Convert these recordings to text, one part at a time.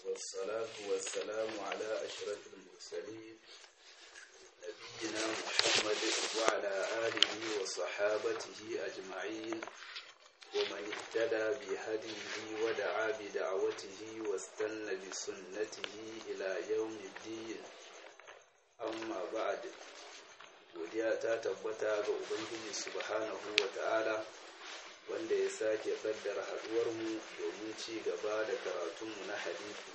والصلاة والسلام على أشرف المرسلين نبينا محمد وعلى آله وصحابته أجمعين ومن اهتدى بهديه ودعا بدعوته واستنى بسنته إلى يوم الدين أما بعد godiya ta tabbata ga ubangiji subhanahu wa ta'ala wanda ya sake kaddara haduwarmu domin ci gaba da karatunmu na hadisi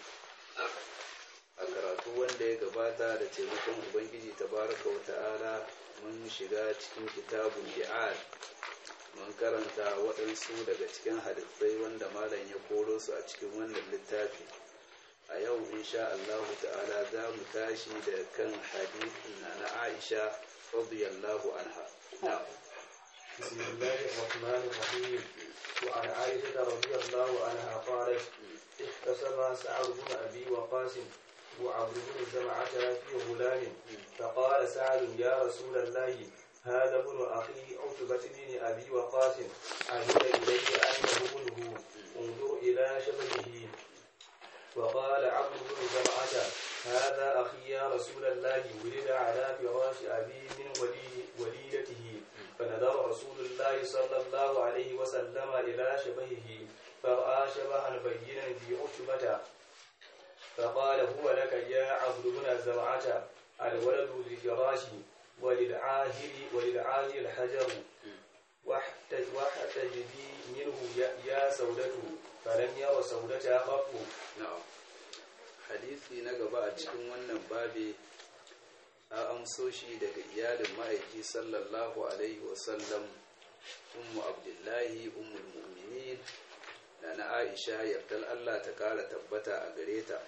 a karatu wanda ya gabata da taimakon ubangiji tabaraka wa ta'ala mun shiga cikin kitabun bi'ad mun karanta waɗansu daga cikin hadisai wanda malam ya koro su a cikin wannan littafi a yau insha Allah ta'ala za mu tashi da kan hadisin na na Aisha radiyallahu anha na'am بسم الله الرحمن الرحيم وعن عائشة رضي الله عنها قالت احتسب سعد بن أبي وقاس وعبد بن زمعة في غلام فقال سعد يا رسول الله هذا ابن أخي عتبة بن أبي وقاس عهد إلي أنه ابنه انظر إلى شبهه وقال عبد بن زمعة هذا أخي يا رسول الله ولد على فراش أبي من ولي وليدته فنظر رسول الله صلى الله عليه وسلم إلى شبهه فرأى شبها بينا في عتبة فقال هو لك يا عبد بن زمعة الولد للفراش وللعاهر وللعاهر الحجر واحتج واحتجبي منه يا- يا سودته فلم ير سودة قط na'am hadisi na gaba a cikin wannan babi a amso shi daga iyalin ma'aiki sallallahu alaihi wasallam ummu abdullahi ummul mu'minin da na aisha yardar allah ta kara tabbata a gare ta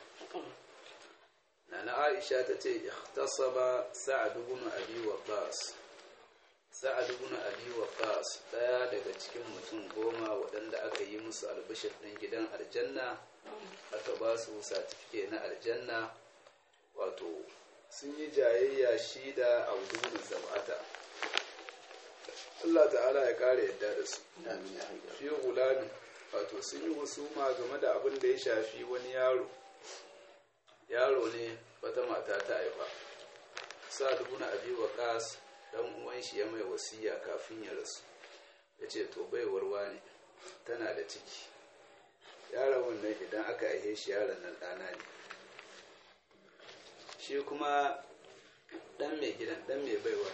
na na aisha ta ce ikhtasaba sa'ad ibn abi waqas sa'ad ibn abi waqas daya daga cikin mutum goma waɗanda aka yi musu albishir ɗin gidan aljanna aka ba su satifike na aljanna wato sun yi jayayya shi da audubun zam'ata Allah ta'ala ya kare yadda da su fi gulami wato sun yi husuma game da abin da ya shafi wani yaro yaro ne wata mata ta haifa sa dubuna abi waqas dan uwan shi ya mai wasiya kafin ya rasu ya ce to baiwarwa ne tana da ciki yaron wannan idan aka aihe shi yaron nan ɗana ne shi kuma ɗan mai gidan ɗan mai baiwa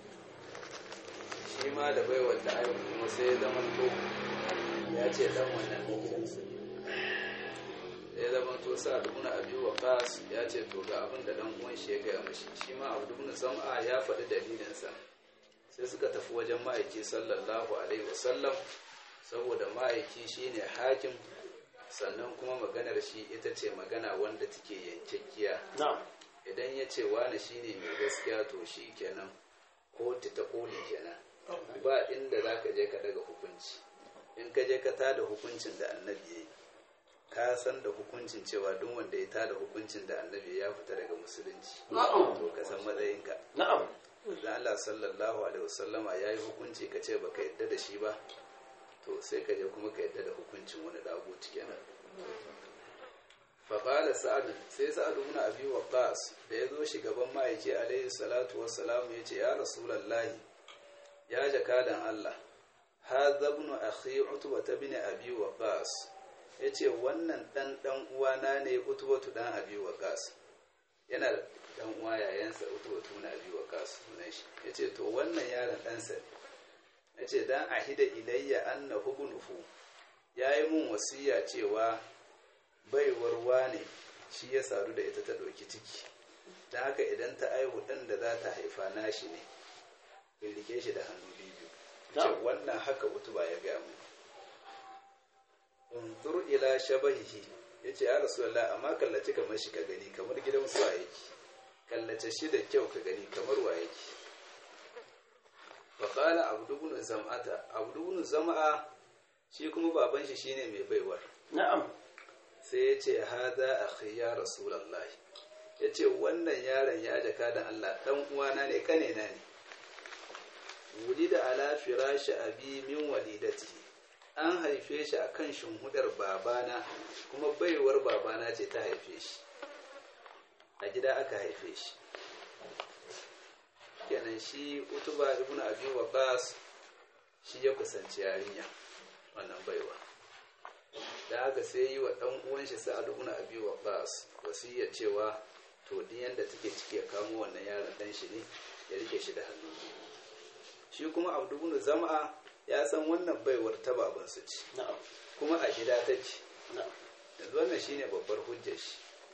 shi ma da baiwar da aiwa kuma sai ya zama to ya ce ɗan wannan mai gidansa ne ya zama to sa dubuna abi waqas ya ce to ga abin da ɗan uwan shi ya gaya mashi shi ma abu dubuna sam'a ya faɗi dalilinsa sai suka tafi wajen ma'aiki sallallahu alaihi wasallam saboda ma'aiki shine hakim sannan kuma maganar shi ita ce magana wanda take yankakkiya idan ya ce wani shine mai gaskiya to shi kenan kotu ta koli kenan ba inda za ka je ka daga hukunci in ka je ka tada hukuncin da annabi ya yi ka san da hukuncin cewa duk wanda ya tada hukuncin da annabi ya fita daga musulunci to ka san matsayinka نعم da Allah sallallahu alaihi wasallama ya yi hukunci ka ce baka yadda da shi ba to sai ka je kuma ka yadda da hukuncin wani daguci kenan faƙala sa'adu sai sa'adu muna abi waqas da ya zo gaban ma'aiki alaihi salatu wassalamu ya ce ya rasulallahi ya jakadan Allah hadha ibn akhi utba bin abi waqas yace wannan dan dan uwana ne utbatu dan abi waqas yana da dan uwa yayansa utbatu na abi waqas sunan shi yace to wannan yaron ɗansa ne yace dan ahida ilayya annahu ibnuhu yayi mun wasiya cewa baiwar wane shi ya sadu da ita ta ɗauki ciki don haka idan ta aihu ɗan da za ta haifa nashi ne in rike shi da hannu biyu ce wannan haka utuba ya gaya mu unzur ila shabahihi ya ce ya rasulallah amma kallace kamar shi ka gani kamar gidan su a yake kallace shi da kyau ka gani kamar wa yake faƙala abdubun zam'ata abdubun zam'a shi kuma baban shi shine mai baiwar نعم sai ya ce haza akhi ya rasulallahi ya ce wannan yaron ya jaka da Allah ɗan uwana ne kane na ne wuli da ala firashi abi min walidati an haife shi a kan shimhudar babana kuma baiwar babana ce ta haife shi a gida aka haife shi kenan shi utuba ibn abi waqas shi ya kusanci yarinya wannan baiwa da haka sai yi wa dan uwan shi sa'ad ibn abi waqas wasiya cewa to din yanda take ciki ya kamo wannan yaron dan shi ne ya rike shi da hannu shi kuma abdu ibn zam'a ya san wannan baiwar ta baban su ce na'am kuma a gida take na'am yanzu wannan shine babbar hujjar shi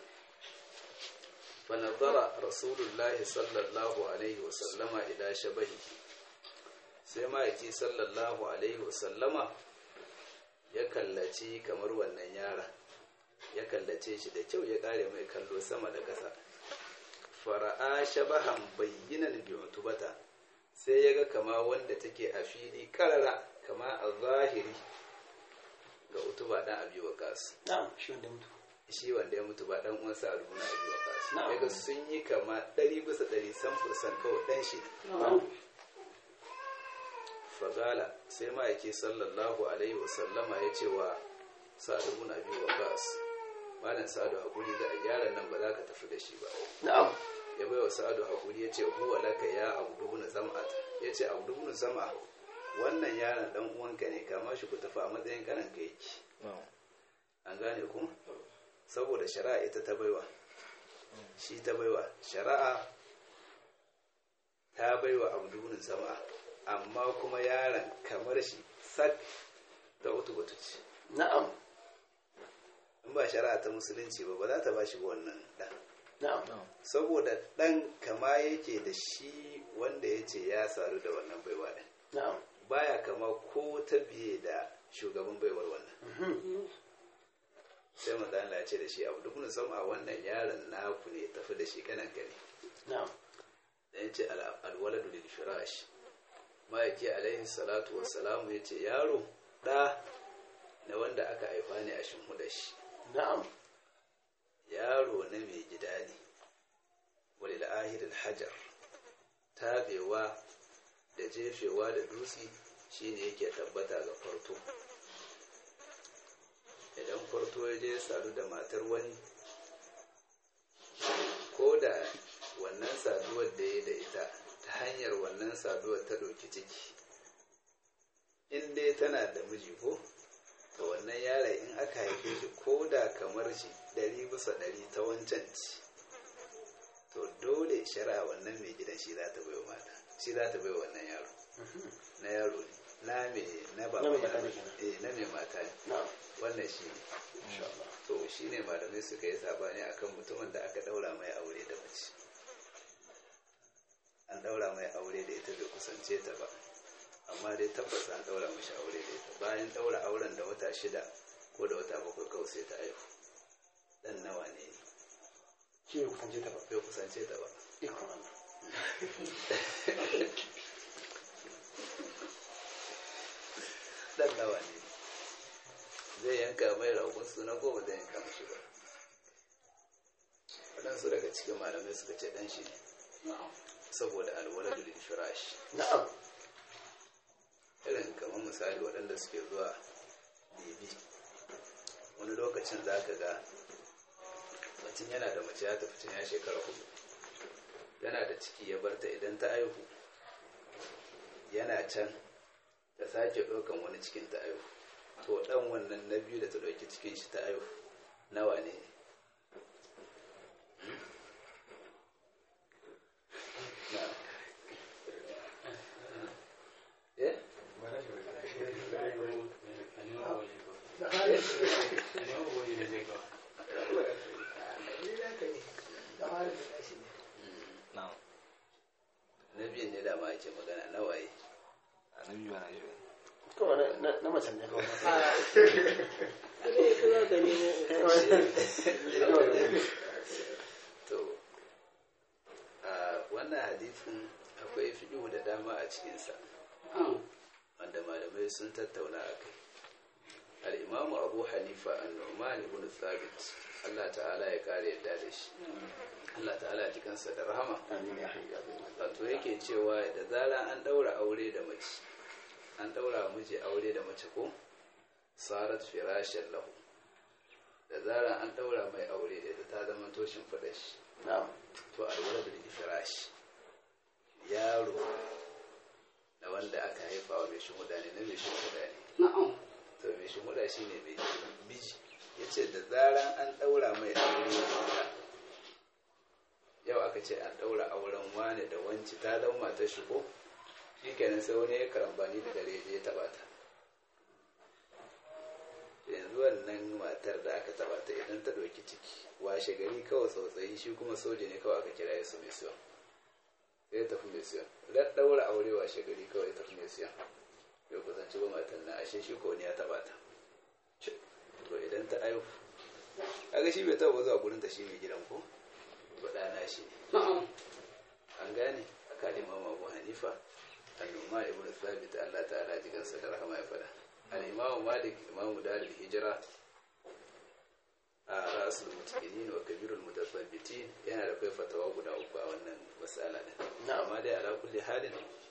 فنظر رسول الله صلى الله عليه وسلم إلى شبهه sai ma'aiki sallallahu alaihi wasallama ya kallaci kamar wannan yara ya kallace shi da kyau ya kare mai kallo sama da ƙasa fara'a shabahan bayyinan biyutubata sai ya ga kama wanda take a fili karara kama a zahiri ga utuba dan abi waqas na'am shi wanda mutu shi wanda ya mutu ba dan uwansa a rubuna abi waqas Na'am. daga sun yi kama ɗari bisa ɗari san fursan kawai ɗan shi na'am fagala sai ma'aiki sallallahu alaihi wasallama ya ce wa sa'adu ibn abi waqas malam sa'adu hakuri da a yaran nan ba za ka tafi da shi ba na'am ya bai wa sa'adu hakuri ya ce huwa laka ya abdu ibn zam'at ya ce abdu ibn zam'a wannan yaron dan uwanka ne kama shi ku tafi a matsayin kanan ka yake an gane ku saboda shari'a ita ta baiwa shi ta baiwa shari'a ta baiwa abdu ibn zam'a amma kuma yaron kamar shi sak ta utu batu ce na'am in ba shari'a ta musulunci ba ba za ta ba shi ba wannan ɗan na'am saboda ɗan kama yake da shi wanda ya ce ya saru da wannan baiwa ɗin na'am baya kama ko ta biye da shugaban baiwar wannan sai manzo Allah ya ce da shi abu duk mun san a wannan yaron naku ne tafi da shi kanan gani na'am da ya ce al- alwaladu lil firash ma'aiki alaihi salatu wassalamu ya ce yaro ɗa na wanda aka haifa ne a shimhuda shi na'am yaro na mai gida ne walil ahiril hajar tabewa da jefewa da dutse shine yake tabbata ga farto idan farto ya je sadu da matar wani ko da wannan saduwar da ya da ita ta hanyar wannan saduwar ta ɗauki ciki in dai tana da miji ko to wannan yara in aka haife shi ko da kamar shi ɗari bisa ɗari ta wancan ci to dole shari'a wannan mai gidan shi za ta bai wa mata shi za ta bai wa wannan yaro na yaro ne na mai na ba Na mai mai mata ne yaro. kenan. eh na mai mata ne na'am wannan shi ne insha Allah to shi ne malamai suka yi sabani akan mutumin da aka daura mai aure da mace an daura mai aure da ita bai kusance ta ba amma dai tabbas an daura mashi aure da ita bayan daura auren da wata shida ko da wata bakwai kawai sai ta aihu dan nawa ne ne shi bai kusance ta ba bai kusance ta ba ikon Allah dan nawa ne zai yanka mai ragon suna ko ba zai yanka mashi ba waɗansu daga cikin malamai suka ce dan shi ne saboda alwaladu lil firash na'am irin kamar misali waɗanda suke zuwa bibi wani lokacin za ka ga mutum yana da mace ya tafi can ya shekara hudu yana da ciki ya barta idan ta aihu yana can ta sake ɗaukan wani cikin ta aihu to ɗan wannan na biyu da ta ɗauki cikin shi ta aihu nawa ne na eh na biyun ne dama ake magana nawaye annabi ba na yi kawai na- na- na macen ne kawai to a wannan hadithin akwai fiɗu da dama a cikinsa wanda malamai sun tattauna a kai al'imamu abu hanifa an-nu'man ibn thabit Allah ta'ala ya kare yadda da shi Allah ta'ala ya jikansa da rahama amin ya hayya bai wato yake cewa da zara an daura aure da mace an daura miji aure da mace ko sarat firashin lahu da zarar an ɗaura mai aure da ta zama toshin faɗa shi na'am to alwala da firash yaro na wanda aka haifa wa mai shimuda ne na mai shimuda ne na'am to mai shimuda shi ne mai miji ya ce da zaran an ɗaura mai aure da yau aka ce an ɗaura auren wane da wanci ta zama matar shi ko shi kenan sai wani ya karambani da dare ya taɓa ta yanzu wannan matar da aka taɓa ta idan ta ɗauki ciki washe gari kawai tsautsayi shi kuma soja ne kawai aka kira ya su mai siyan sai ya tafi mai siyan ran ɗaura aure washe gari kawai ya tafi mai siyan bai kusanci ba matan na ashe shi ko wani ya taɓa ta to idan ta aihu kaga shi bai taɓa zuwa gurin ta shi mai gidan ko ba ɗana shi ne na'am an gane aka imam abu hanifa al-umma ibn thabit Allah ta'ala jikansa da rahama ya fada al-imam malik imam darul hijra a rasul mutaqinin wa kabirul mutathabbitin yana da kai fatawa guda uku a wannan mas'ala din amma dai ala kulli halin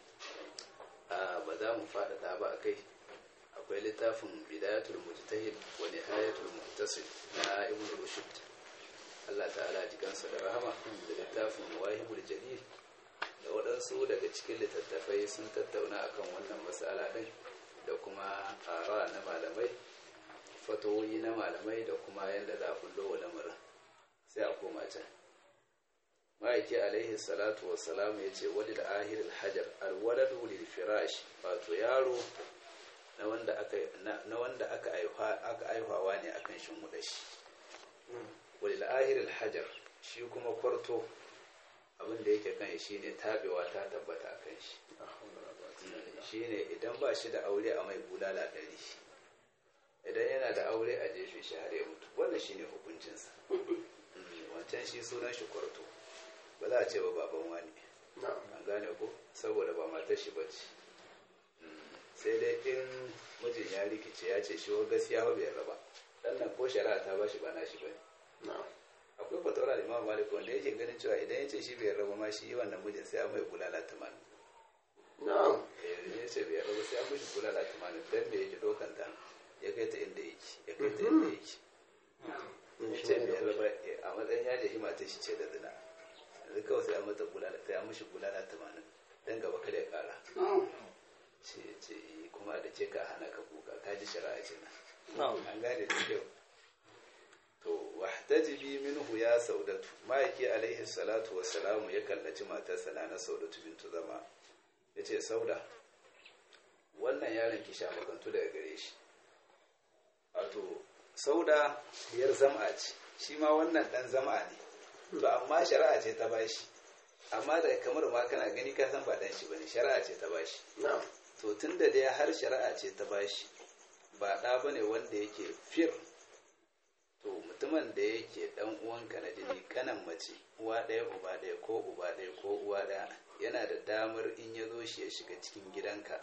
a ba za mu faɗaɗa ba a kai akwai littafin bidayatul mujtahid wa nihayatul muhtasib na ibn rushd Allah ta'ala jikansa da rahama da littafin wahibul jalil da waɗansu daga cikin littattafai sun tattauna akan wannan matsala ɗin da kuma ara na malamai fatoyi na malamai da kuma yadda za a kullo wa lamarin sai a koma can ma'aiki alaihi salatu wassalam ya ce wani da ahiril hajar alwaladu lil firash wato yaro na wanda aka na wanda aka aka aihawa ne akan shin shi wani da ahiril hajar shi kuma kwarto abin da yake kan shi ne tabewa ta tabbata a kan shi shi ne idan ba shi da aure a mai bulala ɗari idan yana da aure a jefe shi har ya mutu wannan shi ne hukuncinsa wancan shi sunan shi kwarto ba za a ce ba baban wani an gane ko saboda ba matar shi bace sai dai in mijin ya rikice ya ce shi wa gaskiya ba bai raba dan nan ko shari'a ta ba shi ba na shi bane akwai fatawar imam malik wanda yake ganin cewa idan ya ce shi bai raba ma shi wannan mijin sai an mai bulala tamanin na'am ya ce bai raba sai an mishi bulala tamanin dan da yake dokan ta ya kai ta inda yake ya kai ta inda yake ya ce bai raba a matsayin ya jehi mata shi ce da zina yanzu kawai sai an mata bulala sai an mishi bulala tamanin dan gaba kada ya kara ce ce kuma da ce ka hana ka kuka ka ji shari'a ce na an gane da kyau to wahtajibi minhu ya saudatu ma'aiki alaihi salatu wassalamu ya kallaci matarsa na saudatu bintu zama ya ce sauda wannan yaron ki sha makantu daga gare shi wato sauda yar zama ce shi ma wannan dan zama ne to amma shari'a ce ta bashi amma da kamar ma kana gani ka san ba dan shi bane shari'a ce ta bashi to tunda dai har shari'a ce ta bashi ba ɗa bane wanda yake fir to mutumin da yake dan uwanka na jini kanan mace uwa ɗaya uba ɗaya ko uba ɗaya ko uwa ɗaya yana da damar in ya zo shi ya shiga cikin gidanka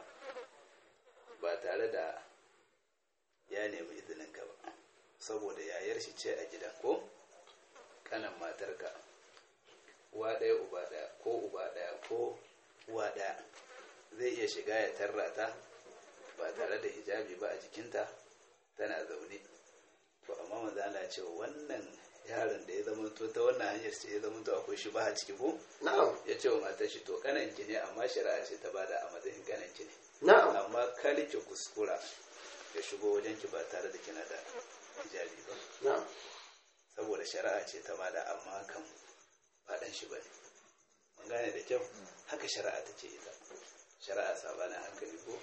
ba tare da ya nemi izininka ba saboda yayar shi ce a gidan ko kanan matarka uwa ɗaya uba ɗaya ko uba ɗaya ko uwa ɗaya zai iya shiga ya tarra ta ba tare da hijabi ba a jikinta tana zaune to amma manzo Allah ce wannan yaron da ya zama to ta wannan hanyar ce ya zama to akwai shi ba a ciki ko na'am ya ce wa matar shi to kanan ki ne amma shari'a ce ta bada a matsayin kanan ki ne na'am amma kar ki kuskura ya shigo wajen ki ba tare da kina da hijabi ba na'am saboda shari'a ce ta bada amma kan ba dan shi bane mun gane da kyau haka shari'a ta ce ita shari'a sabanin hankali ko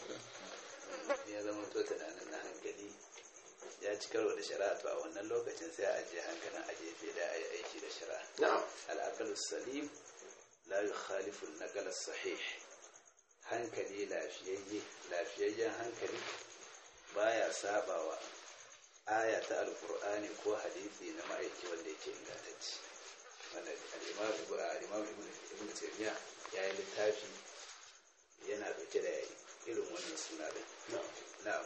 ya zama to tunanin na hankali ya ci karo da shari'a to a wannan lokacin sai a ajiye hankalin a jefe da a yi aiki da shari'a na'am al'aqal salim la yukhalifu an-naqal sahih hankali lafiyayye lafiyayyen hankali baya sabawa aya ta alqur'ani ko hadisi na ma'aiki wanda yake ingantacce wanda al-imam al-imam ibn taymiya ya yi littafi yana dauke da irin wannan suna din na'am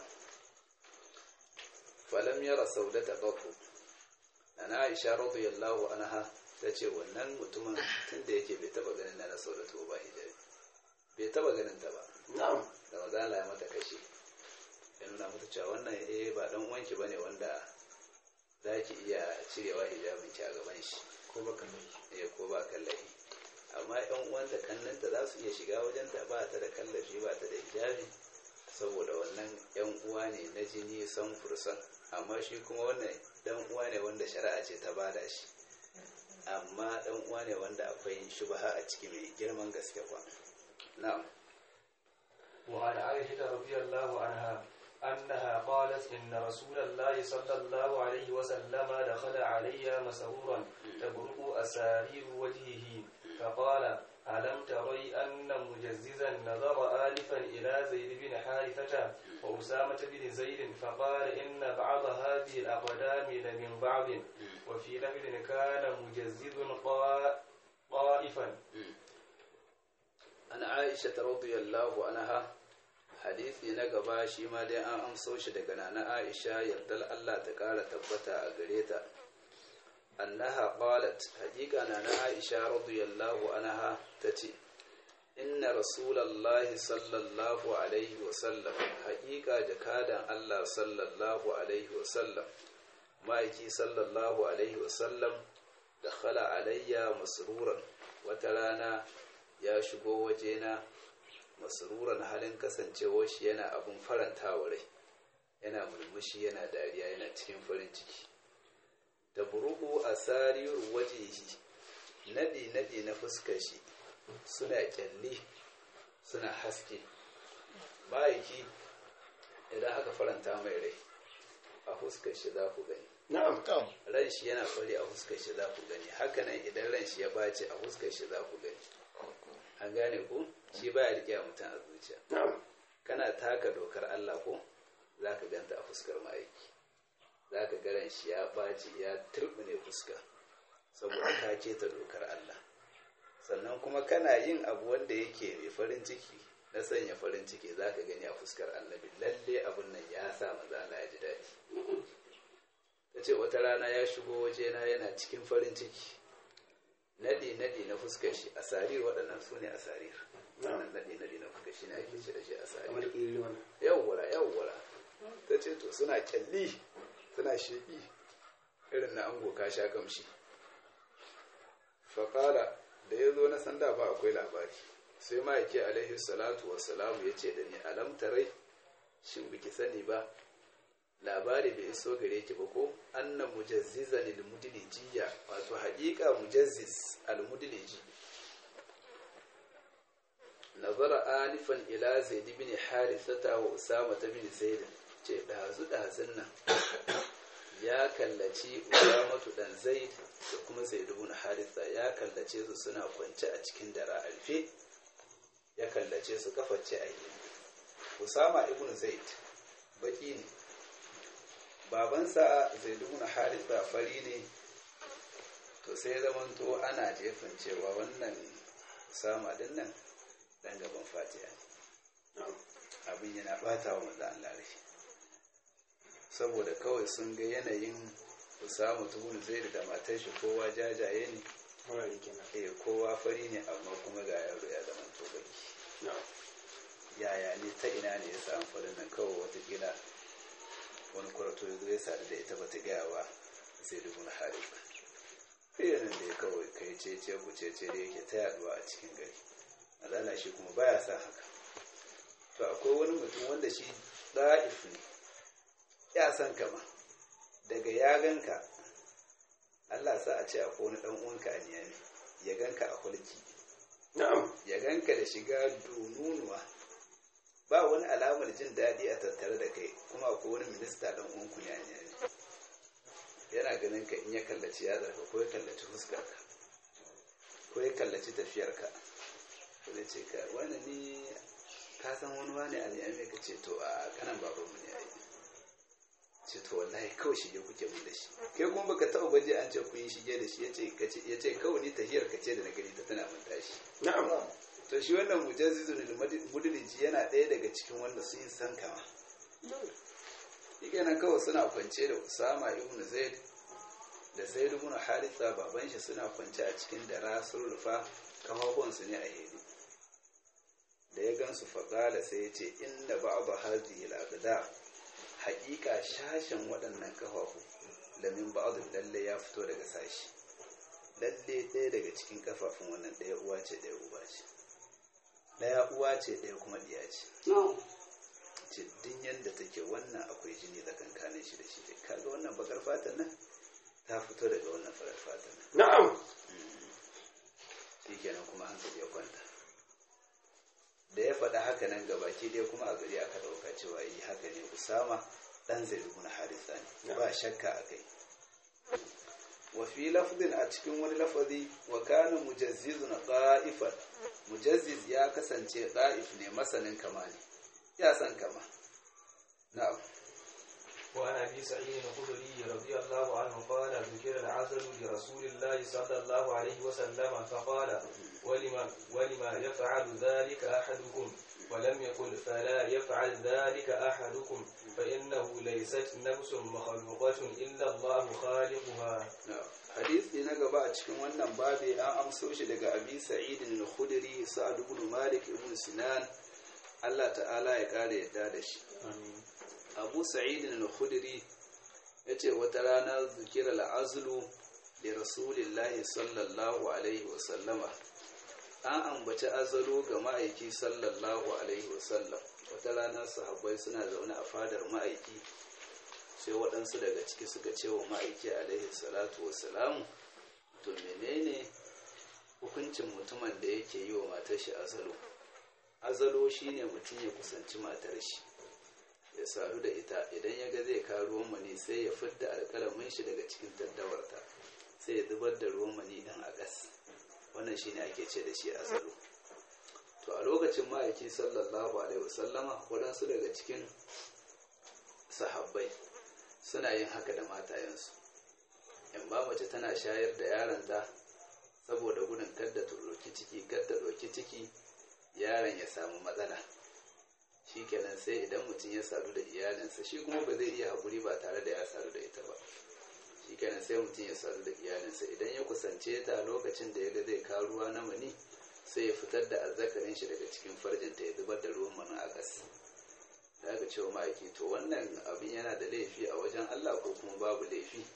falam yara saudata qatu ana aisha radiyallahu anha tace wannan mutumin tunda yake bai taba ganin na saudatu ba hijabi bai taba ganin ta ba na'am da maza Allah ya mata kashi ya nuna mata cewa wannan eh ba dan uwanki bane wanda za ki iya cirewa hijabin ki a gaban shi ko baka mai eh ko ba kallafi amma yan uwanta kannanta za su iya shiga wajen ta ba ta da kallafi ba ta da hijabi saboda wannan yan uwa ne na jini san fursan amma shi kuma wannan dan uwa ne wanda shari'a ce ta bada shi amma dan uwa ne wanda akwai shubha a ciki mai girman gaske kwa na'am وعن عائشة رضي الله عنها أنها قالت إن رسول الله صلى الله عليه وسلم دخل علي مسرورا تبرق أسارير وجهه فقال ألم تري أن مجززا نظر آلفا إلى زيد بن حارثة وأسامة بن زيد فقال إن بعض هذه الأقدام لمن بعض وفي لفظ كان مجزز قا- طائفا an aisha ta radiyallahu anha hadisi na gaba shi ma dai an amso shi daga nana aisha yardar Allah ta kara tabbata a gare ta annaha qalat haqiqa nana aisha radiyallahu anha tace inna rasulallahi sallallahu alaihi wa sallam haqiqa jakadan Allah sallallahu alaihi wa sallam ma'aiki sallallahu alaihi wa sallam dakhala alayya masruran wata rana ya shigo wajena masruran halin kasancewar shi yana abun faranta wa rai yana murmushi yana dariya yana cikin farin ciki da buruku a sariyar wajehi nadi-nadi na fuskar shi suna kyalli suna haske ma'aiki idan aka faranta mai rai a fuskar shi za ku gani نعم ran shi yana fari a fuskar shi za ku gani hakanan idan ran shi ya bace a fuskar shi za ku gani an gane ku shi baya rike mutum a zuciya نعم kana taka dokar Allah ko za ka ganta a fuskar ma'aiki za ka garan shi ya ɓaci ya turbine fuska saboda ka keta dokar Allah sannan kuma kana yin abu wanda yake mai farin ciki na sanya farin ciki za ka gani a fuskar annabi lalle abun nan ya sa maza Allah ya ji daɗi ta ce wata rana ya shigo wajena yana cikin farin ciki naɗi naɗi na fuskar shi a sarir waɗannan su ne a sarir wannan naɗi naɗi na fuskar shi ne ake ce da shi a sarir kamar ƙiri wannan yawwara yawwara ta ce to suna kyalli suna sheƙi irin na ango ka sha kamshi faƙala da ya zo na sanda ba akwai labari sai ma yake alaihi salatu wassalamu ya ce da ni alam tarai shin biki sani ba labari bai iso gare ki ba ko annan mujazzizan al-mudlijiya wato haƙiƙa mujazziz al-mudliji nazara alifan ila zaid bin harithata wa usama bin zaid ce dazu dazun nan ya kallaci usamatu dan zaid da kuma zaid bin haritha ya kallace su suna kwance a cikin dara alfe ya kallace su kaface a yi usama ibn zaid baki ne babansa zaid bin haritha fari ne to sai zamanto ana jefin cewa wannan usama din nan dan gaban fatiha ne abin yana bata wa manzo Allah rai saboda kawai sun ga yanayin Usama tubun Zaid da matar shi kowa jajaye ne wannan kenan eh kowa fari ne amma kuma ga yaro ya zama to baki na'am yaya ne ta ina ne ya samu farin nan kawai wata gida wani kwarto ya zo ya sadu da ita bata gaya ba sai dubu na harisa irin da ya kawai kai cece ku cece da yake ta yaduwa a cikin gari azala shi kuma baya sa haka to akwai wani mutum wanda shi da'if ne ya san kama daga ya ganka Allah sa a ce akwai wani dan uwanka a niyami ya ganka a hulki na'am ya ganka da shiga donunuwa ba wani alamar jin daɗi a tattare da kai kuma akwai wani minista ɗan uwanku ne a niyami yana ganin ka in ya kallaci yatsarka ko ya kallaci fuskarka ko ya kallaci tafiyarka zai ce ka wani ni ka san wani wani a niyami ka ce to a kanan babanmu ne a yi ce to wallahi kawai shige kuke mun da shi kai kuma baka taɓa baje an ce kun yi shige da shi ya ce kawai ni tahiyar ka ce da na gani ta tana mun tashi na'am to shi wannan mujazzizun mudliji yana ɗaya daga cikin wanda sun yi san kama shi nan kawai suna kwance da usama ibn zaid da zaid ibn haritha baban shi suna kwance a cikin dara sun rufa kafafuwansu ne a hedi da ya gansu faqala sai ya ce inna ba'd hadhihi al-aqdar haƙiƙa shashen waɗannan kafafu lamin ba'adun lalle ya fito daga sashi lalle ɗaya daga cikin kafafun wannan ɗaya uwa ce ɗaya uba ce ɗaya uwa ce ɗaya kuma ɗiya ce jiddin yadda take wannan akwai jini tsakankanin shi da shi da kaga wannan bakar fatan nan ta fito daga wannan farar fatan nan na'am shi kenan kuma hankali ya kwanta da ya faɗa haka nan gabaki ɗaya kuma a gari aka ɗauka cewa yi haka ne usama ɗan zai na harisa ne ba shakka a kai wa fi lafzin a cikin wani lafazi wa kana mujazzizun qa'ifan mujazziz ya kasance qa'if ne masanin kama ne ya san kama na'am وعن ابي سعيد الخدري رضي الله عنه قال ذكر العسل لرسول الله صلى الله عليه وسلم فقال ولما ولما يفعل ذلك احدكم ولم يقل فلا يفعل ذلك احدكم فانه ليست نفس مخلوقه الا الله خالقها hadisi na gaba a cikin wannan babi an amso shi daga abi sa'idin al-khudri sa'ad ibn malik ibn sinan Allah ta'ala ya kare yadda da shi abu sa'idin al-khudri yace wata rana zikira al-azlu li rasulillahi sallallahu alaihi wa sallama an ambaci azalu ga ma'aiki sallallahu alaihi wa sallam wata rana sahabbai suna zaune a fadar ma'aiki sai waɗansu daga ciki suka ce wa ma'aiki alaihi salatu salamu to menene hukuncin mutumin da yake yi wa matar shi azalo azalo shine mutum ya kusanci matar shi ya sadu da ita idan ya ga zai ka ruwan mani sai ya fidda alƙalamin shi daga cikin daddawarta sai ya zubar da ruwan mani dan a gas wannan shine ake ce da shi azalo to a lokacin ma'aiki sallallahu alaihi wasallama waɗansu daga cikin sahabbai suna yin haka da matayensu in ba mace tana shayar da yaronta saboda gudun kadda ta ɗauki ciki kadda ɗauki ciki yaron ya samu matsala shi kenan sai idan mutum ya sadu da iyalinsa shi kuma ba zai iya haƙuri ba tare da ya sadu da ita ba shi kenan sai mutum ya sadu da iyalinsa idan ya kusance ta lokacin da ya ga zai kawo ruwa na mani sai ya fitar da azzakarin shi daga cikin farjinta ya zubar da ruwan mani a ƙasa da aka cewa ma'aiki to wannan abin yana da laifi a wajen Allah ko kuma babu laifi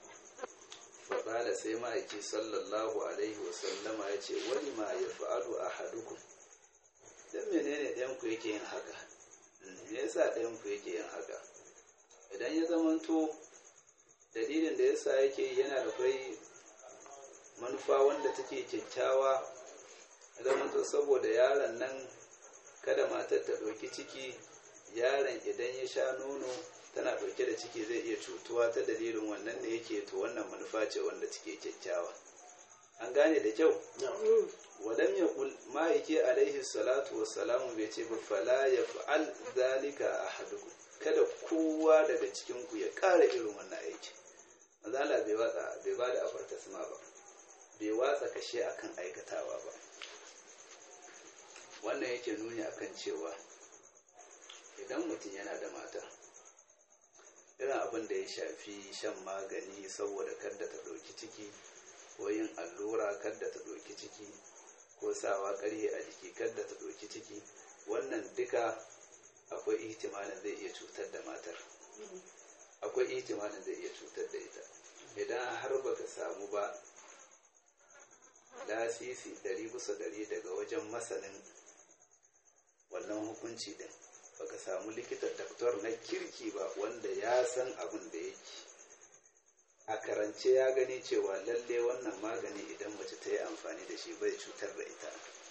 faƙala sai ma'aiki sallallahu alaihi wasallama ya ce wani ma ya fa'alu a hadukun don menene ɗayanku yake yin haka me yasa ɗayanku yake yin haka idan ya zamanto dalilin da yasa yake yana da kai manufa wanda take kyakkyawa zamanto saboda yaron nan kada matar ta ɗauki ciki yaron idan ya sha nono tana ɗauke da ciki zai iya cutuwa ta dalilin wannan da yake to wannan manufa ce wanda take kyakkyawa an gane da kyau walam ya kul ma'aiki alaihi salatu wassalamu bai ce ba fala ya fa'al zalika ahadukum kada kowa daga cikin ku ya ƙara irin wannan aiki mazala bai watsa bai ba da afartasma ba bai watsa kashe akan aikatawa ba wannan yake nuni akan cewa idan mutum yana da mata irin abin da ya shafi shan magani saboda kadda ta ɗauki ciki ko yin allura kadda ta ɗauki ciki ko sawa ƙarhe a jiki kadda ta ɗauki ciki wannan duka akwai ihtimalin zai iya cutar da matar akwai ihtimalin zai iya cutar da ita idan har baka samu ba lasisi ɗari bisa ɗari daga wajen masanin wannan hukunci din baka samu likita doktor na kirki ba wanda ya san abin da yake a karance ya gani cewa lalle wannan magani idan mace ta yi amfani da shi bai cutar da ita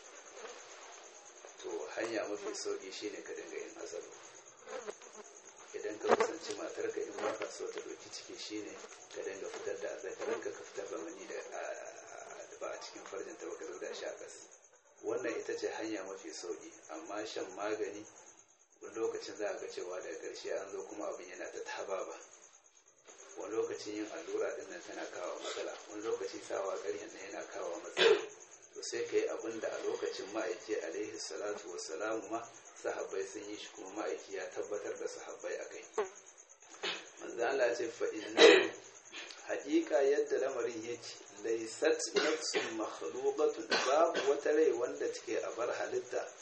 to hanya mafi sauki shine ka dinga yin azalo idan ka kusanci matarka in ba ka so ta ɗauki ciki shine ka dinga fitar da azzakarinka ka fitar da mani da ba a cikin farjinta ba ka zo da shi a ƙasa wannan ita ce hanya mafi sauki amma shan magani wani lokacin za a ga cewa daga ƙarshe an zo kuma abin yana ta taba ba wani lokacin yin allura din nan tana kawo matsala wani lokaci sawa ƙaryan nan yana kawo matsala to sai ka yi abin da a lokacin ma'aiki alaihi salatu wassalamu ma sahabbai sun yi shi kuma ma'aiki ya tabbatar da sahabbai a kai manzo Allah ce fa inna haƙiƙa yadda lamarin yake laysat nafsun makhluqatun babu wata rai wanda take a bar halitta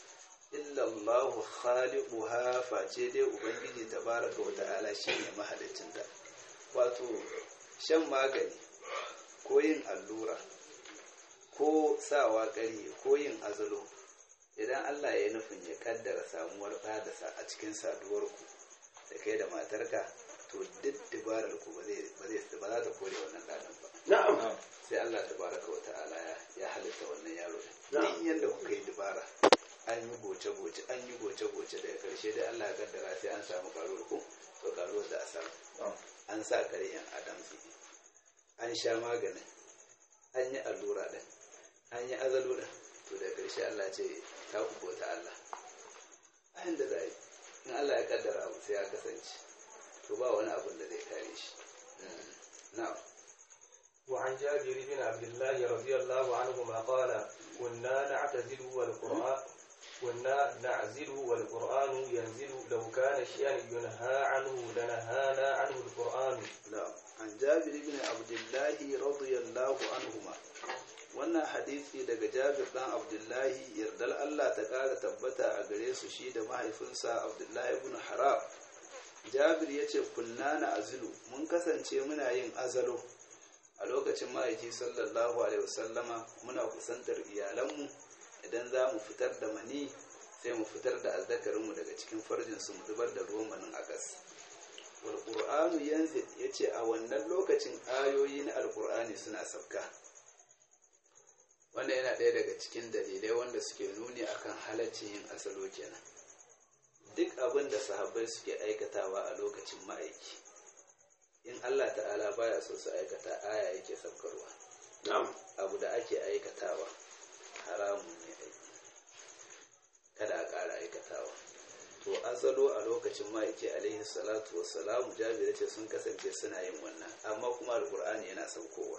illallahu khaliquha face dai ubangiji tabaraka wa ta'ala shine mahaliccin ta wato shan magani ko yin allura ko sawa ƙari ko yin azalo idan Allah ya yi nufin ya kaddara samuwar ɗa da sa a cikin saduwarku da kai da matarka to duk dabarar ku ba zai ba za ta kore wannan ɗanan ba na'am sai Allah tabaraka wa ta'ala ya ya halitta wannan yaro Na'am. din yanda kuka yi dabara an yi goce goce an yi goce goce daga karshe dai Allah ya kaddara sai an samu karuwar ku to karuwar da a samu an sa kare yan adam an sha maganin an yi allura din an yi azalo din to daga karshe Allah ce ta ku bauta Allah a yanda za a yi in Allah ya kaddara abu sai ya kasance to ba wani abun da zai kare shi na'am وعن جابر بن عبد الله رضي الله عنهما قال كنا نعتزل والقرآن كنا نعزل والقرآن ينزل لو كان شيئا ينهى عنه لنهانا عنه القرآن نعم عن جابر بن عبد الله رضي الله عنهما wannan hadisi daga jabir dan abdullahi yardar Allah ta kara tabbata a gare su shi da mahaifinsa abdullahi ibn haram jabir ya ce kunna na azilu mun kasance muna yin azalo a lokacin ma'aiki sallallahu alaihi wasallama muna kusantar iyalanmu idan za mu fitar da mani sai mu fitar da azzakarinmu daga cikin farjinsu mu zubar da ruwan manin a ƙasa walƙur'anu yanzu ya ce a wannan lokacin ayoyi na alƙur'ani suna sauka wanda yana ɗaya daga cikin dalilai wanda suke nuni akan halaccin yin asalo kenan duk abin da sahabbai suke aikatawa a lokacin ma'aiki in allah ta'ala baya so su aikata aya yake saukarwa na'am abu da ake aikatawa haramun ne aiki kada a ƙara aikatawa to asalo a lokacin ma'aiki alaihi salatu wassalamu jabir ce sun kasance suna yin wannan amma kuma alkur'ani yana saukowa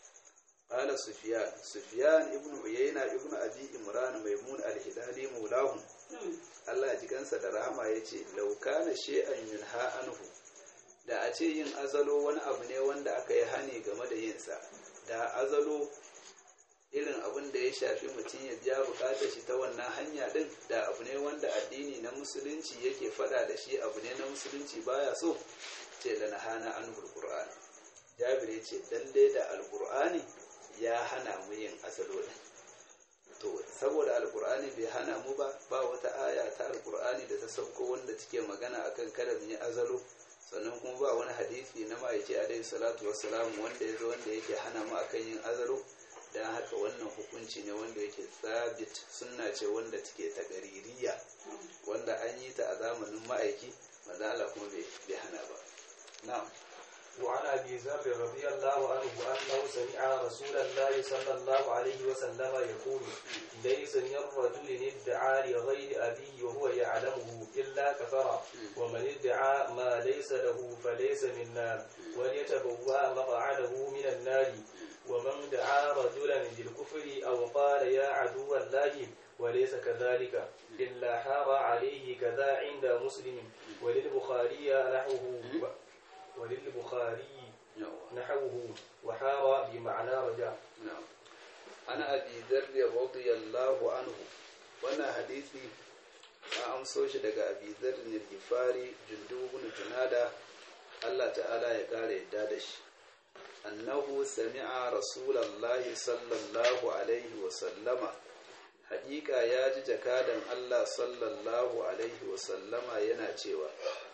qala sufyan sufyan ibnu uyayna ibnu abi imran maimun al-hilali maulahu Allah ya ji kansa da rahama yace law kana shay'an yunha anhu da a ce yin azalo wani abu ne wanda aka yi hani game da yinsa da azalo irin abin da ya shafi mutum ya biya bukatar shi ta wannan hanya din da abu ne wanda addini na musulunci yake fada da shi abu ne na musulunci baya so ce da na hana an qur'an jabir ya ce lalle da alqur'ani ya hana mu yin asalo din to saboda alqur'ani bai hana mu ba ba wata aya ta alqur'ani da ta sauko wanda take magana akan kada mu yi azalo sannan kuma ba wani hadisi na ma'aiki alaihi salatu wassalam wanda ya zo wanda yake hana mu akan yin azalo don haka wannan hukunci ne wanda yake sabit sunna ce wanda take ta gaririya wanda an yi ta a zamanin ma'aiki wanda Allah kuma bai hana ba na'am وعن أبي ذر رضي الله عنه أنه سمع رسول الله صلى الله عليه وسلم يقول ليس من رجل ادعى لغير أبيه وهو يعلمه إلا كفر ومن ادعى ما ليس له فليس منا وليتبوأ مقعده من النار ومن دعا رجلا بالكفر أو قال يا عدو الله وليس كذلك إلا حار عليه كذا عند مسلم وللبخاري نحوه وللبخاري نحوه وحار بمعنى رجع نعم أنا أبي ذر رضي الله عنه وانا حديثي a amso shi daga abi zarrin gifari jundubun junada Allah ta'ala ya kare yadda da shi annahu sami'a rasulallahi sallallahu alaihi wa sallama haƙiƙa ya ji jakadan Allah sallallahu alaihi wa sallama yana cewa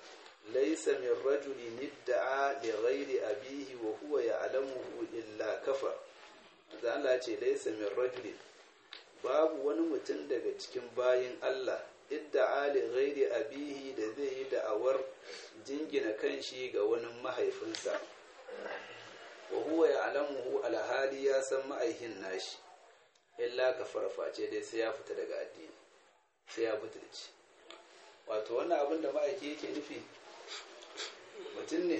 laisa min rajuli nidda'a li ghairi abihi wa huwa ya'lamuhu illa kafa da Allah ce laisa min rajuli babu wani mutum daga cikin bayin Allah idda'a li ghairi abihi da zai yi da'awar jingina kanshi ga wani mahaifinsa wa huwa ya'lamuhu alhali ya san ma'aihin nashi illa kafara face dai sai ya fita daga addini sai ya butulci wato wannan abin da ma'aiki yake nufi mutum ne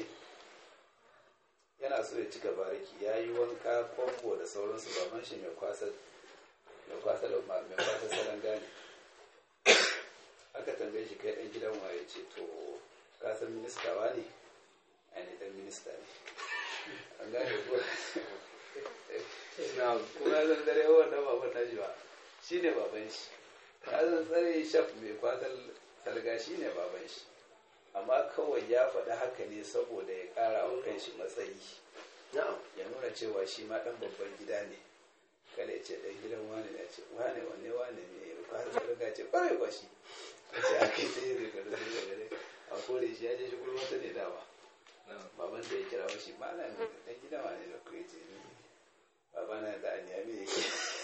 yana so ya cika bariki ya yi wanka kwambo da sauransu baban shi mai kwasa mai kwasa da mai kwasa salon gane aka tambaye shi kai ɗan gidan waye ce to ka san minista wa ne ainihin ɗan minista ne an gane ko na kuma zan dare wannan baban nashi ba shi ne baban shi kazan tsare shaf mai kwatar salga shi ne baban shi amma kawai ya faɗi haka ne saboda ya ƙara wa kanshi matsayi na'am ya nuna cewa shi ma ɗan babban gida ne kada ya ce ɗan gidan wani ne ce wane wanne wane ne kwatar salga ce ƙwarai kwa shi a ce aka yi sai zai gado sai gado a kore shi ya je shi gulma ta ne dama baban da ya kira wa shi ma na ɗan gidan wani da kuwa ce ni babana da anyami yake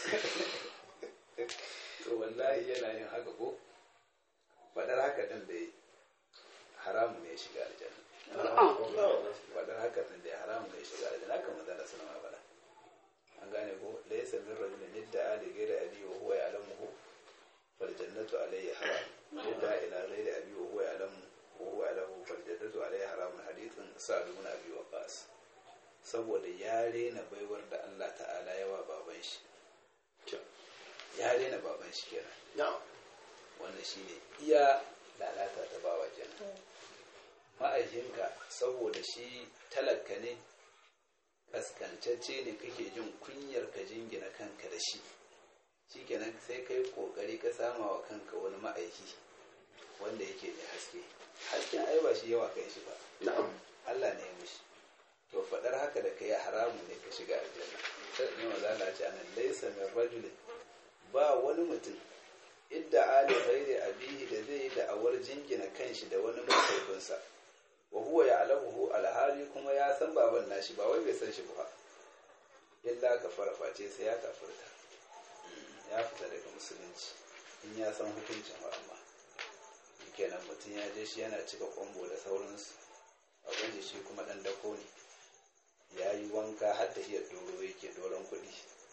to wallahi yana yin haka ko faɗar haka ɗin da haramu ne ya shiga aljanna faɗar haka ɗin da haramu ne ya shiga aljanna haka magana suna ma faɗa an gane ko da ya sami rajulun yadda ali gaira abi wa huwa ya'lamuhu fal jannatu alayhi haram yadda ila gaira abi wa huwa ya'lamu wa huwa ya'lamu fal jannatu alayhi haram hadithin sa'd ibn abi waqas saboda ya rena baiwar da Allah ta'ala yawa baban shi ya rena baban shi kenan na'am wannan shine iya lalata ta bawa kenan ma'aikinka saboda shi talaka ne kaskancacce ne kake jin kunyar ka jingina kanka da shi shikenan sai kai kokari ka sama wa kanka wani ma'aiki wanda yake da haske hasken ai ba shi yawa kai shi ba na'am Allah ne ya mishi to faɗar haka da kai haramu ne ka shiga aljanna sai ne maza Allah ce anan laysa min rajulin ba wani mutum idda ali ghairi abihi da zai yi da'awar jingina kanshi da wani mahaifinsa wa huwa ya'lamuhu alhali kuma ya san baban nashi ba wai bai san shi ba illa ka face sai ya kafirta ya fita daga musulunci in ya san hukuncin wa amma kenan mutum ya je shi yana cika kwambo da sauransu abin shi kuma dan dako ne ya yi wanka har da iya doro yake doron kuɗi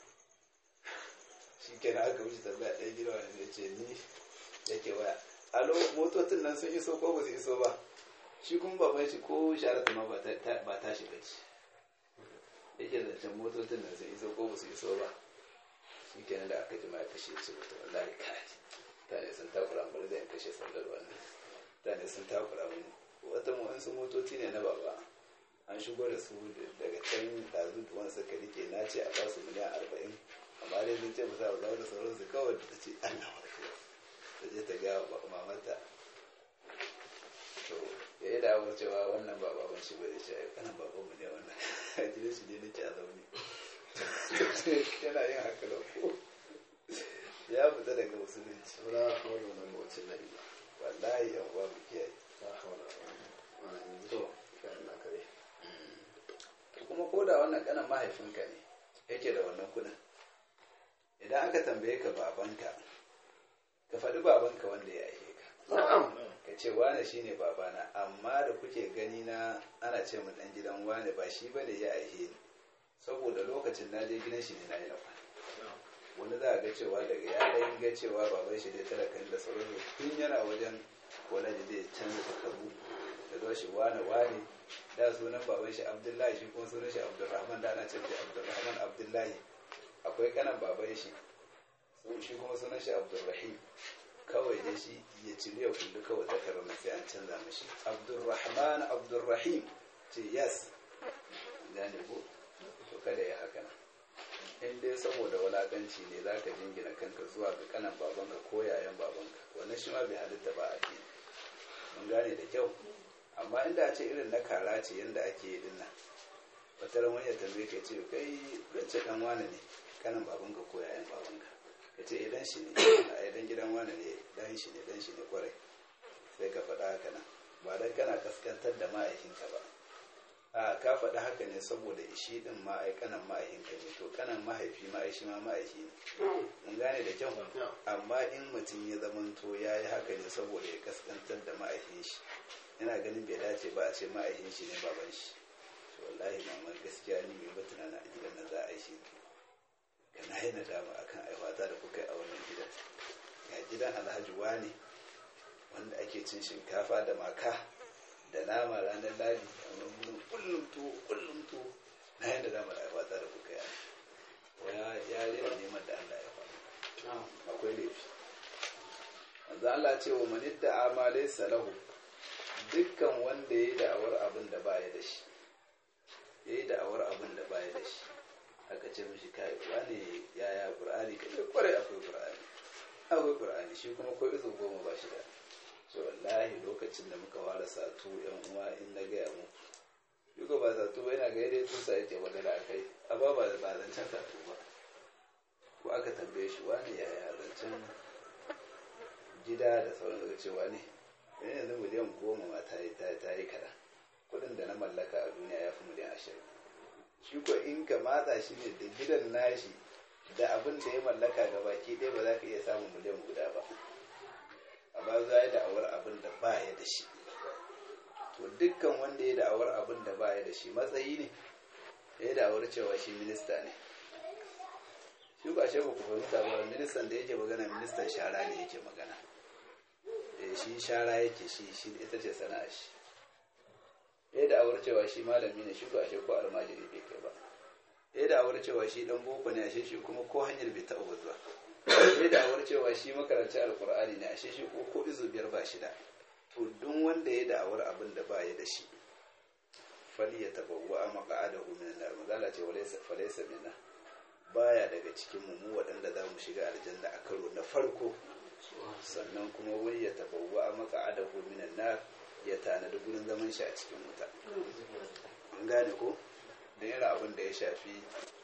shi kenan aka wuce tambaya ɗaya gida wani ya ce ni yake waya alo motocin nan sun iso ko ba su iso ba shi kuma baban shi ko sharatu ma ba ta shiga ci yake zancen motocin nan sun iso ko ba su iso ba shi kenan da aka jima ya kashe ce wata wallahi kai tane sun takura bari zai kashe sandar wannan tane sun takura mun wata wasu motoci ne na baba an shigo da su daga can dazu duwan suka rike na ce a basu miliyan arba'in amma dai sun ce musa ba da sauransu kawai da ta ce an na wasu ta je ta ga mamata to ya yi da cewa wannan ba baban shi bai ce kanan baban mu ne wannan a gidan shi ne nake a zaune yana yin haka da ko ya fita daga musulunci wala hawla wala quwwata illa billah wallahi yan uwa mu kiyaye la hawla wala quwwata to illa kare kuma ko da wannan kanan mahaifinka ne yake da wannan kudin idan aka tambaye ka babanka ka faɗi babanka wanda ya aike ka na'am ka ce wane shine babana amma da kuke gani na ana ce mu dan gidan wane ba shi bane ya aike ni saboda lokacin na je gidan shi ne na yi na kwana wani za a ga cewa daga ya ɗan ga cewa baban shi dai talakan da sauran tun yana wajen wani da zai canza takardu da zuwa shi wane wane da sunan baban shi abdullahi shi kuma sunan shi abdulrahman da ana ce shi abdulrahman abdullahi akwai kanan baban shi shi kuma sunan shi abdulrahim kawai dai shi ya cire ya kullu kawai takarar na sai an canza mashi abdulrahman abdulrahim ce yes gane ko to kada ya haka nan in dai saboda walakanci ne za ka jingina kanka zuwa ga kanan babanka ko yayan babanka wannan shi ma bai halitta ba a ke mun gane da kyau amma inda a ce irin na kara ce yadda ake yi dinnan wata ran wani ya tambaye ka ce kai rance dan wane ne kanan babanka ko yayan babanka ka ce idan shi ne a idan gidan wane ne dan shi ne dan shi ne kwarai sai ka faɗa haka nan ba dan kana kaskantar da ma'aikinka ba a ka faɗi haka ne saboda shi ɗin ma'aikanan ma'aikinka ne to kanan mahaifi ma'aishi ma ma'aiki ne mun gane da kyau amma in mutum ya zamanto ya yi haka ne saboda ya kaskantar da ma'aikin shi yana ganin bai dace ba a ce ma'aikin shi ne baban shi to wallahi mamar gaskiya ni mai ba tunana a gidan nan za a yi shi ka na yi nadama akan aiwata da kuka yi a wannan gidan ga gidan alhaji wani wanda ake cin shinkafa da maka da nama ranar ladi amma mun kullum to kullum to na yadda dama da aiwata da kuka yi ya ya rera neman da Allah ya faɗa akwai laifi manzo Allah ce wa man idda amalai salahu dukkan wanda yayi da'awar abin da baya da shi yayi da'awar abin da baya da shi aka ce mishi kai wani yaya qur'ani kai kware akwai qur'ani akwai ƙur'ani shi kuma ko izo goma ba shi da so wallahi lokacin da muka fara satu yan uwa in na gaya mu duka ba satu ba yana ga yadda tusa yake magana a kai amma ba ba zancen satu ba ko aka tambaye shi wani yaya zancen gida da sauran daga cewa ne yana yanzu miliyan goma ma ta yi ta yi kaɗan kuɗin da na mallaka a duniya ya fi miliyan ashirin shi ko in ka matsa shi ne da gidan nashi da abin da ya mallaka ga baki ɗaya ba za ka iya samun miliyan guda ba amma za ya da'awar abin da ba ya da shi to dukkan wanda ya da'awar abin da ba ya da shi matsayi ne ya da'awar cewa shi minista ne shi ba shi ba ku fahimta ba ministan da yake magana ministan shara ne yake magana shi shara yake shi shi ita ce sana'a shi ya da'awar cewa shi malami ne shi ba shi ko almajiri bai kai ba ya da'awar cewa shi dan boko ne ashe shi kuma ko hanyar bai taɓa zuwa ya da'awar cewa shi makaranci alkur'ani ne ashe shi ko ko izu biyar ba shi da to duk wanda ya da'awar abin da ba ya da shi fali ya tabawwa a maqa'adahu min nar mazala ce walaysa falaysa minna baya daga cikin mu waɗanda za mu shiga aljanna a karo na farko sannan kuma wani ya tabawwa a maqa'adahu min nar ya tanadi gurin zaman shi a cikin wuta an gane ko da yana abin da ya shafi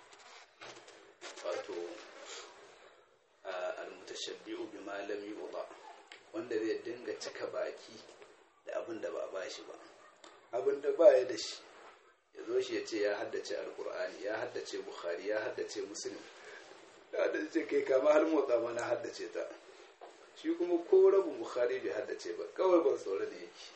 wato almutashabbi'u bima lam yu'ta wanda zai dinga cika baki da abin da ba a bashi ba abin da ba ya da shi ya zo shi ya ce ya haddace alkur'ani ya haddace bukhari ya haddace muslim ya haddace kai kama har motsa mana haddace ta shi kuma ko rabin bukhari bai haddace ba kawai ban tsoro da yake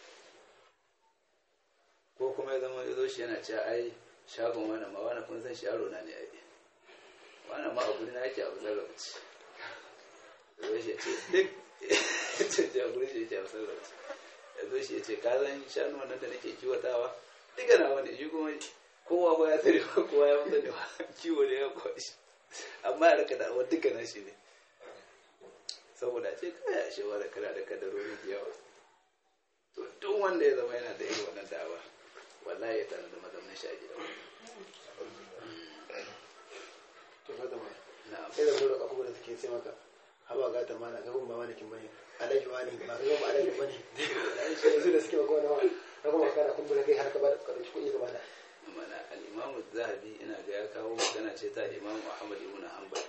ko kuma ya zama ya zo shi yana cewa ai shagon wani ma wani kun san shi yaro na ne ai wani ma abu na yake abu zarrafa ya zo shi ya ce duk ce ce abu shi ya ce abu zarrafa ya zo shi ya ce ka zan shanu wannan da nake kiwatawa duka na wani shi kuma kowa ba ya tare ba kowa ya mutu da kiwo ne ya kwashi amma ya rika da'awar duka na shi ne saboda ce kaya a shewa da kana da kadarori da yawa to duk wanda ya zama yana da irin wannan da'awa wallahi ya tana da mazaunin shi a gida to fa da mai na'am sai da zuwa abubuwa da suke sai maka haba ga ta mana ga kuma wani kin bane alaji wani ba ga ba alaji bane shi yanzu da suke maka wani wani na kuma kana kumbura kai har ka ba da ka dauki kuɗi gaba da mana al-imam zahabi ina ga ya kawo magana ce ta imam Muhammad ibn Hanbal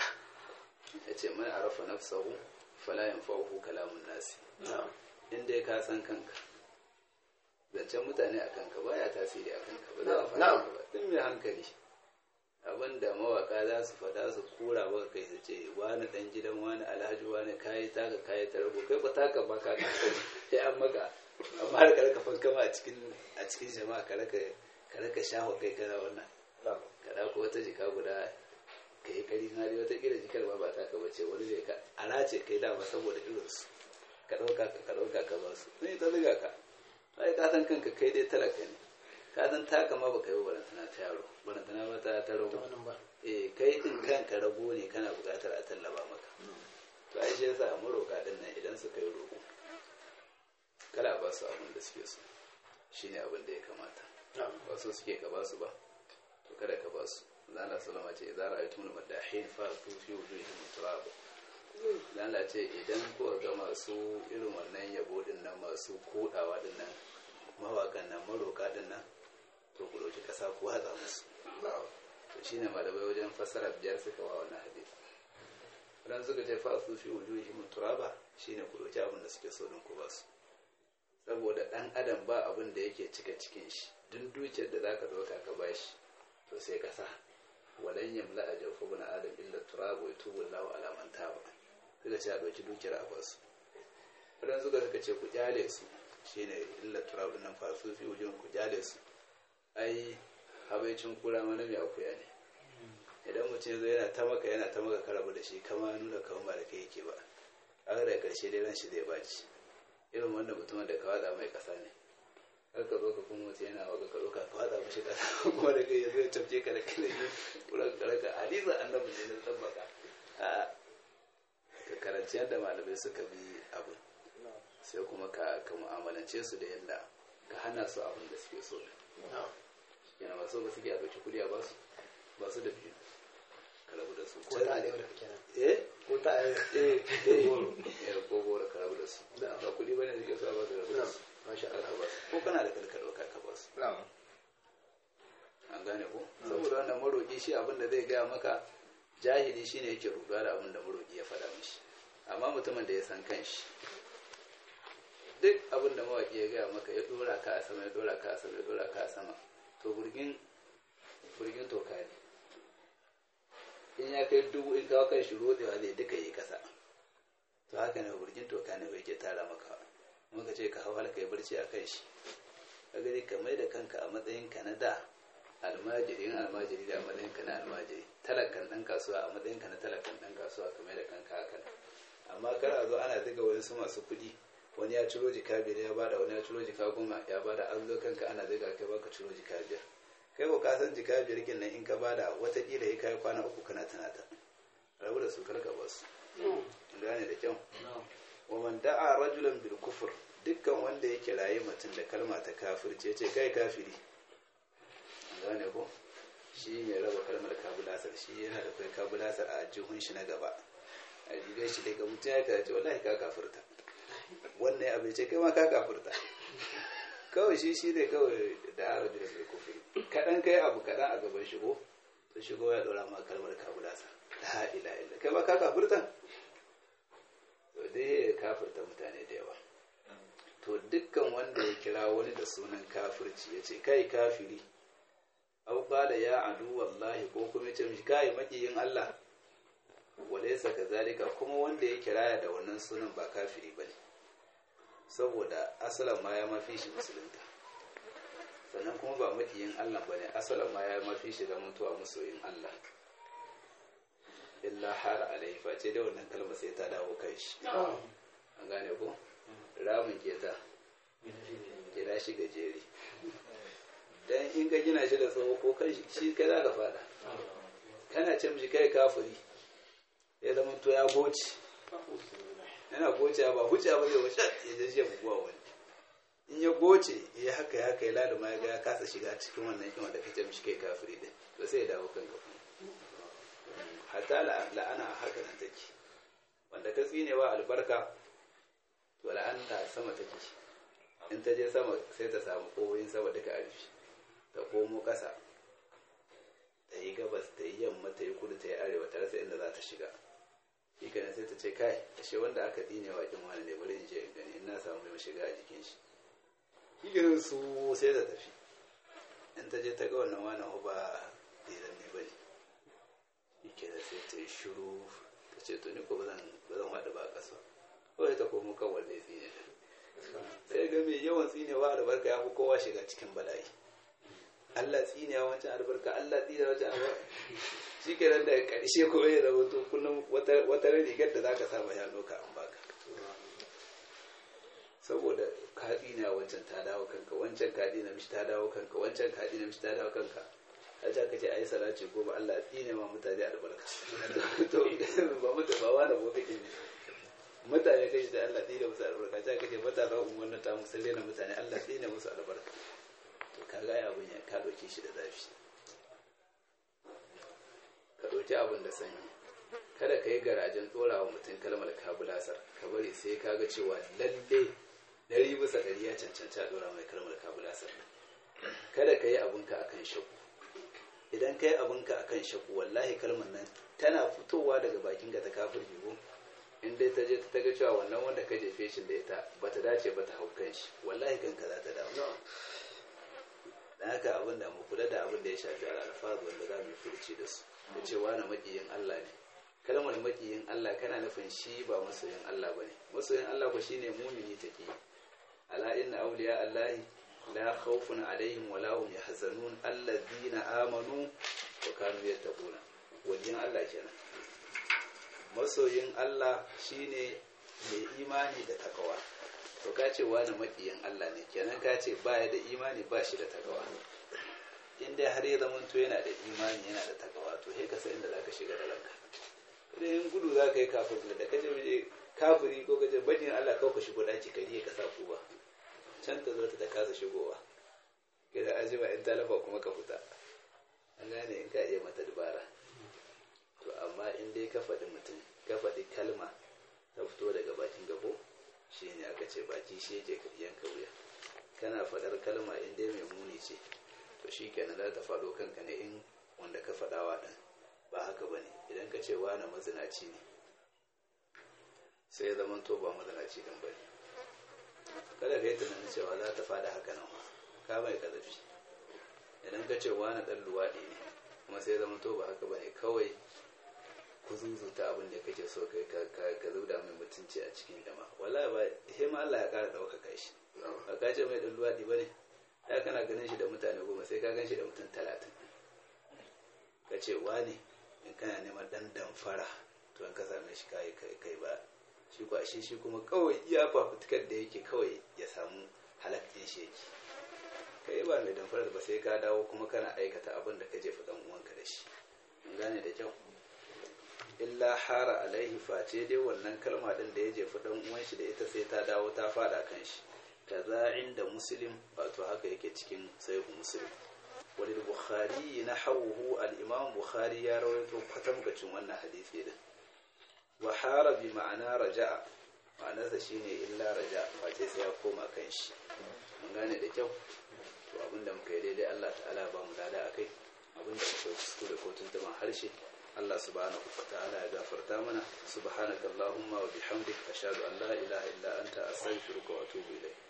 yace man arafa nafsahu fala yanfa'uhu kalamun nasi na'am in dai ka san kanka zancen mutane a kanka baya tasiri a kanka ba za a faɗa Na'am. ka ba duk mai hankali abinda mawaka za su faɗa su kura ba kai su ce wani ɗan gidan wani alhaji wani kayi taka kayi tarbo kai ba taka ba ka sai an maka amma har ka raka fankama a cikin a cikin jama'a ka raka ka raka shaho kai kana wannan na'am ka ɗauko wata jika guda ka yi kari na wata kila jikar ba ba taka bace wani ne ka alace kai dama saboda irinsu ka ɗauka ka ka ɗauka ka ba su ne ta riga ka ai ka san kanka kai dai talaka ne ka san taka ma baka yi ba barantana ta yaro barantana ba ta ta ta rago wannan ba eh kai din kanka rago ne kana buƙatar a tallaba maka to ai shi yasa maroka din nan idan suka yi roƙo kada ba su abin da suke so shine abin da ya kamata na'am ba so suke ka ba su ba to kada ka ba su zala salama ce idan ra'aytum al-madahin fa tu fi wujuhihim turab zala ce idan ko ga masu irin wannan yabo din nan masu kodawa din nan mawakan nan maroka din nan to ku dauki kasa ku hatsa musu na'am to shine malamai wajen fassara biyar suka wa wannan hadisi dan suka ce fa su fi wujuhihim turaba shine ku dauki abin da suke so din ku ba su saboda dan adam ba abin da yake cika cikin shi duk dukiyar da zaka dauka ka bashi to sai ka sa walan yamla a jawfa bin adam illa turab wa yatubu Allahu ala man taba suka ce a dauki dukiyar a basu wadan suka suka ce ku kyale su shine illa turab nan fa su fi wujun ku kyale su ai habaicin kura mana mai akuya ne idan mutum zai yana ta maka yana ta maka karabu da shi kama nuna kawai ba da kai yake ba a da karshe dai ran shi zai baci irin wanda mutumin da ka watsa mai kasa ne har ka zo ka kuma mutu yana waka ka ɗauka ka watsa mashi kasa kuma da kai ya zo ya tafke ka da kai da yi wurin karaka hadisin annabi ne na tabbaka a ka karanci yadda malamai suka bi abu sai kuma ka ka mu'amalance su da yadda ka hana su abin da suke so na'am yana masu ba suke a ɗauki kuɗi a basu ba su da biyu ka rabu da su ko ta arewa da kenan eh ko ta arewa eh eh eh ko gora ka rabu da su ba kuɗi bane da ke so ba ka rabu da su masha ka Allah ba su ko kana da kalkalo ka ka ba su na'am an gane ko saboda wannan maroƙi shi abin da zai gaya maka jahili shine yake rubuwa da abin da maroƙi ya faɗa mishi amma mutumin da ya san kanshi duk abin da mawaƙi ya gaya maka ya ɗora ka a sama ya ɗora ka a sama ya ɗora ka a sama to burgin burgin toka ne in ya kai dubu in kawo kan shi rodewa zai duka yi kasa to haka ne burgin toka ne bai ke tara maka muka ce ka hau halka ya barci a kan shi ka gani ka mai da kanka a matsayin ka na da almajiri yin almajiri da a matsayin ka na almajiri talakan ɗan kasuwa a matsayin ka na talakan ɗan kasuwa ka mai da kanka haka amma kar a zo ana diga wani su masu kuɗi wani ya ciro jika biyar ya bada wani ya ciro jika goma ya bada an zo kanka ana diga kai baka ciro jika biyar kai ko ka san jika biyar kin nan in ka bada watakila ya kai kwana uku kana tunata rabu da su karka ba su gane da kyau wa man da'a rajulan bil kufr dukkan wanda ya kirayi mutum da kalma ta kafirce ce kai kafiri gane ko shi ne raba kalmar kabulasar shi yana da kai kabulasar a jihun shi na gaba a jibe shi daga mutum ya kace wallahi ka kafirta wannan ya bai ce kai ma ka kafirta kawai shi shi ne kawai da arabi da bai kufuri kaɗan kai abu kaɗan a gaban shigo to shigo ya ɗora ma kalmar kabulasar la ila illa kai ma ka kafirta to dai ya kafirta mutane da yawa to dukkan wanda ya kira wani da sunan kafirci ya ce kai kafiri au qala ya adu wallahi ko kuma ce mishi kai makiyin Allah walaysa kazalika kuma wanda ya kiraya da wannan sunan ba kafiri bane saboda asalan ma ya mafi shi musulunta sannan kuma ba makiyin Allah bane asalan ma ya mafi shi da mutuwa masoyin Allah illa har alaihi face da wannan kalma sai ta dawo kai shi an gane ko ramin keta gina shi gajeri dan in ka gina shi da tsawo ko kai shi kai za ka fada kana ce mishi kai kafiri ya zama to ya goce yana goce ba huce ba zai washe ya je shi buguwa wani in ya goce ya haka ya haka ya laluma ya ga ya kasa shiga cikin wannan kima da kace mishi kai kafiri din to sai ya dawo kan ka hatta la'ana haka nan take wanda ka tsinewa albarka to la'anta sama take in ta je sama sai ta samu kowoyin sama duka a rufe ta komo ƙasa ta yi gabas ta yi yamma ta yi kudu ta yi arewa ta rasa inda za ta shiga shi kenan sai ta ce kai ashe wanda aka dine wa kin wani ne bari in je in gani in na samu mai shiga a jikin shi shi kenan su sai ta tafi in ta je ta ga wannan wani ba diran ne bane shi kenan sai ta yi shiru ta ce to ni ko ba zan haɗu ba a ƙasa kawai ta komo kan wanda ya tsine sai ga mai yawan tsinewa albarka ya fi kowa shiga cikin bala'i Allah tsinewa wancan albarka Allah tsinewa wancan albarka shi ke nan da ƙarshe kuma ya zama to kullum wata rigar da za ka samu ya doka an baka saboda ka tsinewa wancan ta dawo kanka wancan ka tsine mishi ta dawo kanka wancan ka tsine mishi ta dawo kanka a ta kace ayi salati ko ba Allah tsine ma mutane albarka to ba mutu ba wani ko kake ne mutane kai da Allah tsine musu albarka ta kace matasa wannan ta musu rena mutane Allah tsine musu albarka to ka ga abin ya ka dauke shi da zafi ka dauki abin da sanyi kada ka yi garajen tsora wa mutum kalmar kabulasar ka bari sai ka ga cewa lalle dari bisa dari ya cancanci a dora mai kalmar kabulasar kada ka yi abinka akan shaku idan ka yi abinka akan shaku wallahi kalmar nan tana fitowa daga bakin ka ta kafir jibo in dai ta je ta ga cewa wannan wanda ka jefe shi da ita ba ta dace ba ta hau kan shi wallahi kanka za ta dawo dan haka abin da mu kula da abin da ya shafi alfazu wanda za mu furci da su da cewa na makiyin Allah ne kalmar makiyin Allah kana nufin shi ba masoyin Allah bane masoyin Allah ko shine mumini take ala inna awliya Allah la khawfun alaihim wa la hum yahzanun alladhina amanu wa kanu yattaquna wajen Allah kenan masoyin Allah shine mai imani da takawa to ka ce wani maƙiyin Allah ne kenan ka ce baya da imani ba shi da takawa in dai har ya zama to yana da imani yana da takawa to sai ka san inda zaka shiga da ranka idan in gudu za ka yi kafin da ka je kafiri ko ka je bajin Allah kawai ka shigo daki ka riye ka sa kuba can ta zo ta kasa shigowa kada azima in talafa kuma ka fita an gane in ka iya mata dubara to ka faɗi mutum ka faɗi kalma ta fito daga bakin gabo shi ne aka ce baki shi yake yanka wuya kana faɗar kalma in dai mai muni ce to shi kenan za ta faɗo kanka ne in wanda ka faɗawa ɗin ba haka ba ne idan ka ce wani mazinaci ne sai zaman to ba mazinaci ɗin ba ne kada ka yi tunanin cewa za ta faɗa haka nan ka mai ƙazafi idan ka ce wani ɗan luwaɗi ne kuma sai zama to ba haka ba ne kawai ku zuzuta abin da kake so kai ka zauda mai mutunci a cikin jama'a wala ba he ma Allah ya ƙara ɗaukaka shi ba ka ce mai ɗan luwaɗi ba ne ya kana ganin shi da mutane goma sai ka gan shi da mutum talatin ka ce wani in kana neman ɗan damfara to in ka same shi kai kai ba shi kwa shi shi kuma kawai iya fafutukar da yake kawai ya samu halaktin shi yake kai ba mai damfarar ba sai ka dawo kuma kana aikata abin da ka jefa dan uwanka da shi in gane da kyau illa hara alaihi face dai wannan kalma din da ya jefa dan uwan shi da ita sai ta dawo ta fada kan shi kaza inda muslim wato haka yake cikin sahihu muslim wani bukhari na hawuhu al-imam bukhari ya rawaito kwatamkacin wannan hadisi din wa hara bi ma'ana raja'a ma'anarsa shine illa raja face sai ya koma kan shi mun gane da kyau to abinda muka yi daidai Allah ta'ala ba mu lada akai abinda muka kuskure ko tuntuban harshe Allah subhanahu wa ta'ala ya gafarta mana subhanakallahumma wa bihamdika ashhadu an la ilaha illa anta astaghfiruka wa atubu ilayk